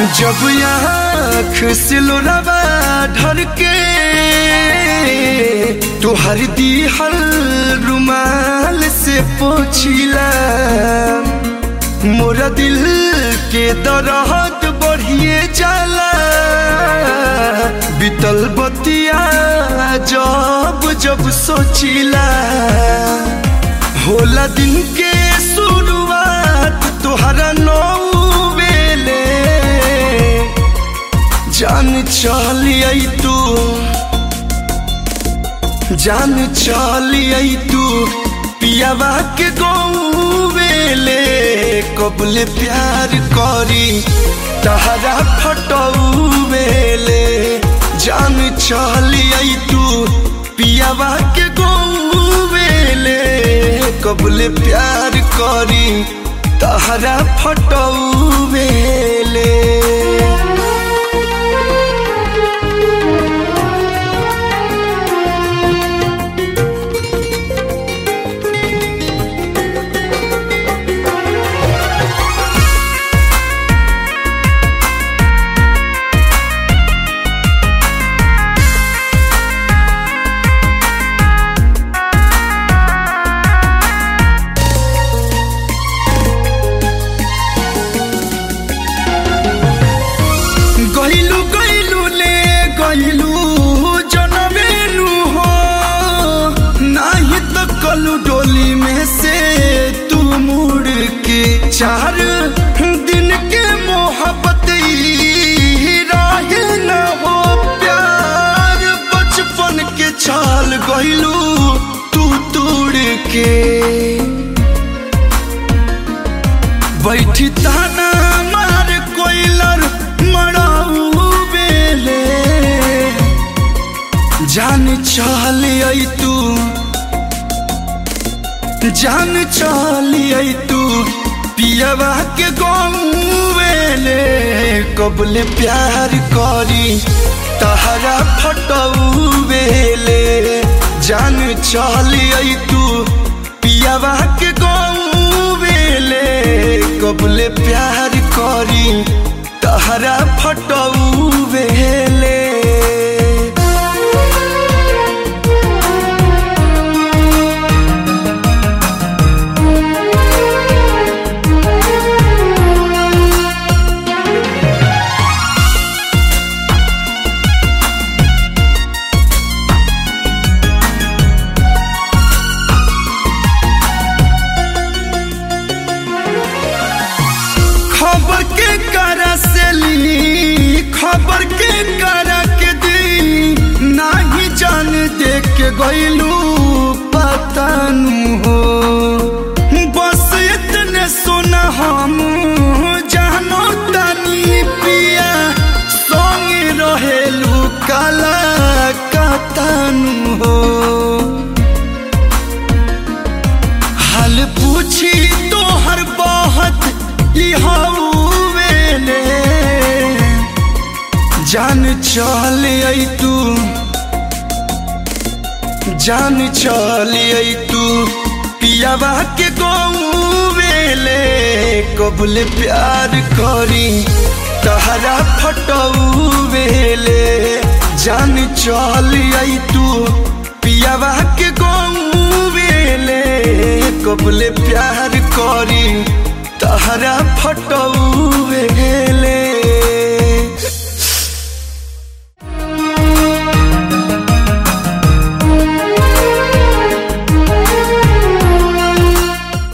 जब आँख से लोरावा ढर के तुहर दिहल रुमाल से पोछिला मोरा दिल के दरहत बढ़िए जाला बीतल बतिया जब जब सोचिला होला दिन के शुरुआत तोहरा नौ बेले जान चलिए तू जान चलिए तू पियावा के गौवेले कबले प्यार करी तहरा फटौवेले जान चलिए तू पियावा के गौवेले कबले प्यार करी तहरा फटौवेले गइलू गइलू ले गइलू जनमेलू हो नाही तो कलू डोली में से तू मुड़ के चार दिन के मोहब्बत ई रहे न हो प्यार बचपन के छाल गइलू तू तोड़ के बैठी ताना मार कोइलर मराऊ बेले जान चलिए तू जान चलिए तू पियवा के गौवेले कबले प्यार करी तहरा फटौवेले जान चलिए तू पियवा के गौवेले कबले प्यार करी तहरा फटौवेले खबर के करा से ली खबर के करा के दी नाही जान देख के गइलू पतानु हो बस इतने सुना हम जानो तनी पिया संग रहेलू काला कतानु हो हाल पूछी तो हर बहुत वेले जान चल तू जान चल तू पियावा के गौवेले कबले प्यार करी तहरा फटौवेले जान चल तू पियावा के गौवेले कबले प्यार करी तहरा फटौ